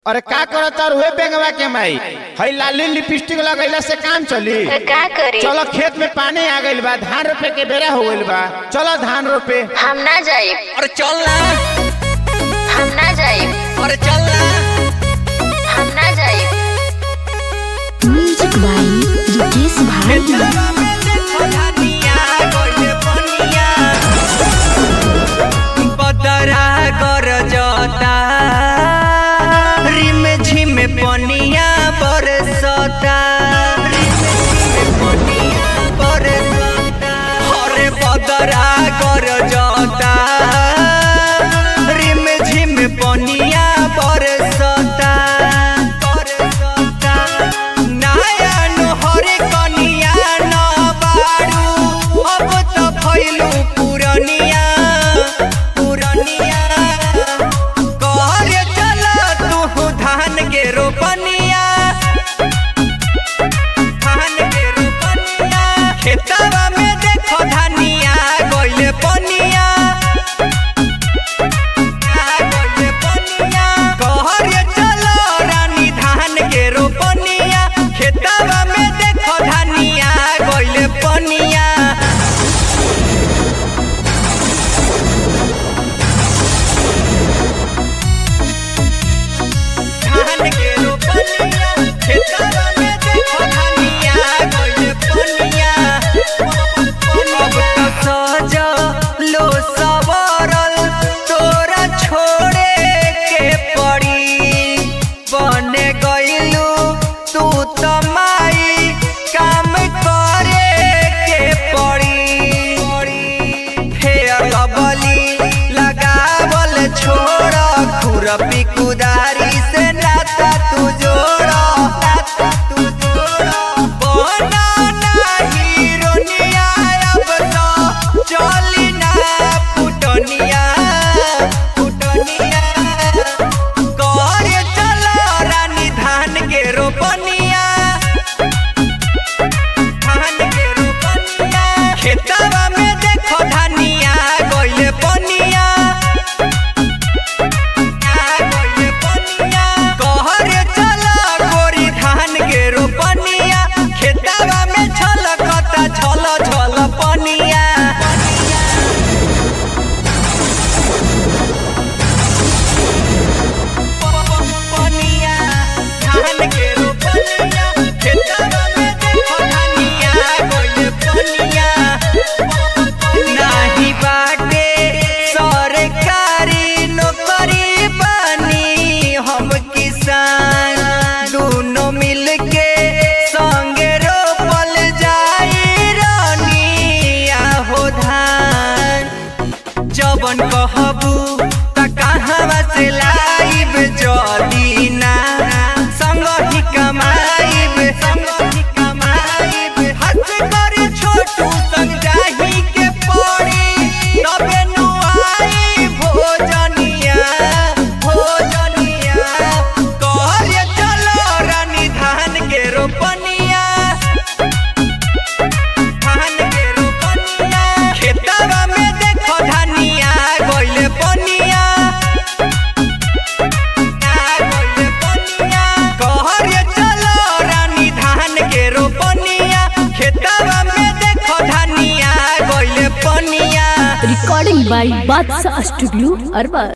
अरे का करत और हुए बेंगवा के माई हई लाली लिपस्टिक लगैला से काम चली तो का करी चलो खेत में पानी आ गइल बा धान रोपे के बेरा हो गइल बा चलो धान रोपे हम ना जाए और चल ना हम ना जाए और चल ना हम ना जाए म्यूजिक बाई योगेश भाई खेतवा में देखो धनिया गइले बनिया बदरा कर जता रिम झिम पनिया बरसता रिम झिम पनिया बरसता हरे बदरा कर जता रिम झिम पनिया बरसता बरसता नया नोहरे कनिया न बारू अब त भइलु पुरनिया पुरनिया कर चल तू धान के रोपनिया धान के रोपनिया खेतवा में देखो धनिया गइले पनिया गइले पनिया कहर चलो रानी धान के रोपनिया खेतवा में देखो धनिया गइले पनिया धान के रोपनिया खेतवा में देखो धनिया गइले पनिया अब त सज लो सवरल तोरा छोड़े के पड़ी बने गइलू तू त माई काम करे के पड़ी फेर लबली लगावल छोड़ खुरपी कुदारी से नाता तू जोड़ नाता तू जोड़ बना नाही रोनिया अब तो चली ना फुटनिया फुटनिया कर चलो रानी धान के रोपनिया धान के रोपनिया खेतवा में देखो धनिया गइले पनिया गइले पनिया कहर चलो गोरी धान के रोपनिया खेतवा में छलकता छल छल पनिया पनिया धान के रोपनिया खेतवा में देखो धनिया गइले पनिया नाही बाटे सरकारी नौकरी बानी हम किसान दोनों मिलके संगे रोपल जाई रानिया हो धान जबन कहबू त कहवा से लाइब जदी ना संग ही कमाइब संग ही कमाइब हाथ कर छोटू संग जाही के पड़ी तबे नु आई भोजनिया भोजनिया कर चलो रानी धान के रोपनिया धान के रोपनिया खेतवा में देखो धनिया गइले पनिया गइले पनिया कहर चलो रानी धान के रोपनिया खेतवा में देखो धनिया गइले पनिया रिकॉर्डिंग बाई बादशाह स्टूडियो अरबा